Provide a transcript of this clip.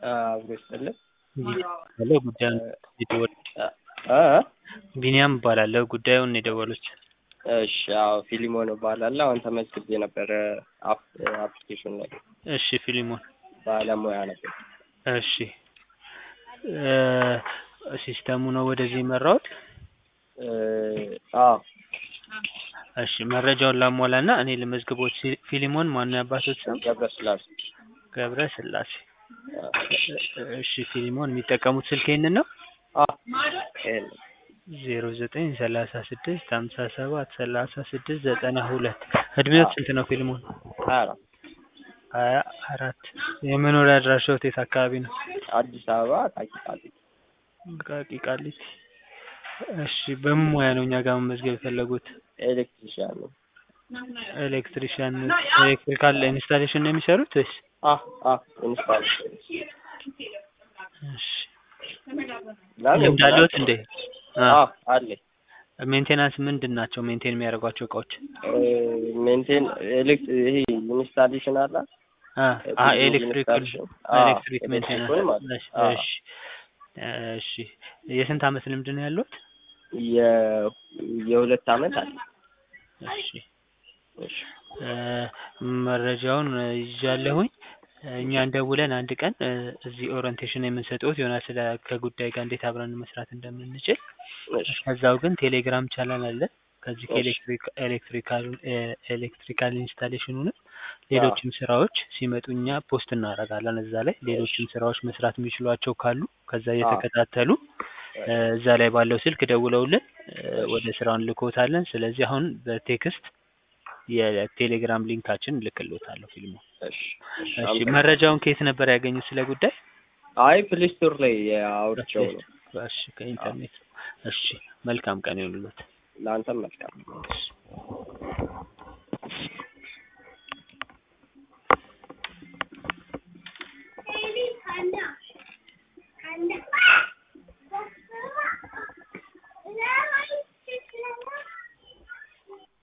አብሮ ይስጥልን። ሄሎ ጉዳዩን የደወል እ ቢኒያም እባላለሁ። ጉዳዩን የደወሉት እሺ አዎ ፊሊሞን እባላለሁ። አሁን ተመዝግቤ ነበረ አፕ- አፕሊኬሽን ላይ እሺ ፊሊሞን ባለሙያ ነበር። እሺ እ ሲስተሙ ነው ወደዚህ የመራሁት። እ አዎ እሺ መረጃውን ላሟላና እኔ ልመዝግቦት። ሲ- ፊሊሞን ማነው ያባቶት ስም? ገብረስላሴ ገብረ ስላሴ። እሺ ፊሊሞን የሚጠቀሙት ስልክ ይህንን ነው? አ ይሄን ዜሮ ዘጠኝ ሰላሳ ስድስት ሀምሳ ሰባት ሰላሳ ስድስት ዘጠና ሁለት እድሜዎት ስንት ነው ፊሊሞን? ሀያ አራት ሀያ አራት የመኖሪያ አድራሻው የት አካባቢ ነው? አዲስ አበባ ታቂቃል ቃቂ ቃሊቲ። እሺ በምን ሙያ ነው እኛ ጋር መመዝገብ የፈለጉት? ኤሌክትሪሽያን ነው። ኤሌክትሪሽያን ኤሌክትሪካል ኢንስታሌሽን ነው የሚሰሩት ወይስ? አ አ ኢንስታሌሽን እሺ ለምን ልምድ አለዎት እንዴ? አ አ አለ ሜንቴናንስ ምንድን ናቸው ሜንቴን የሚያደርጓቸው እቃዎች? ሜንቴን ኤሌክት ይሄ ኢንስታሌሽን አለ አ አ ብዙ ኤሌክትሪክ ኢንስታሌሽን አ ኤሌክትሪክ ሜንቴናንስ ኤሌክትሪኩን ማለት እሺ አ እሺ እሺ የስንት አመት ልምድ ነው ያለዎት? የ የሁለት አመት አለ እሺ እሺ እ መረጃውን ይዣለሁኝ። እኛ እንደውለን አንድ ቀን እ እዚህ ኦሪንቴሽን የምንሰጥዎት ይሆናል ስለ ከጉዳይ ጋር እንዴት አብረን መስራት እንደምንችል። እሺ ከዛው ግን ቴሌግራም ቻናል አለ። ከዚህ እሺ ከኤሌክትሪክ ኤሌክትሪካል እ ኤሌክትሪካል ኢንስታሌሽኑንም ሌሎችም ስራዎች ሲመጡ እኛ ፖስት እናደርጋለን እዛ ላይ ሌሎችም ስራዎች መስራት የሚችሏቸው ካሉ ከዛ አ እየተከታተሉ እ እዛ ላይ ባለው ስልክ ደውለውልን እ ወደ ስራው እንልክዎታለን። ስለዚህ አሁን በቴክስት የቴሌግራም ሊንካችን እልክልዎታለሁ ፊልሙ። እሺ እሺ እሺ አመሰግናለሁ። መረጃውን ከየት ነበር ያገኙት ስለ ጉዳይ? አይ ፕሌይ ስቶር ላይ አውርቼው ነው። እሺ ከኢንተርኔት። እሺ መልካም ቀን ይሁንልዎት። ለአንተም መልካም እሺ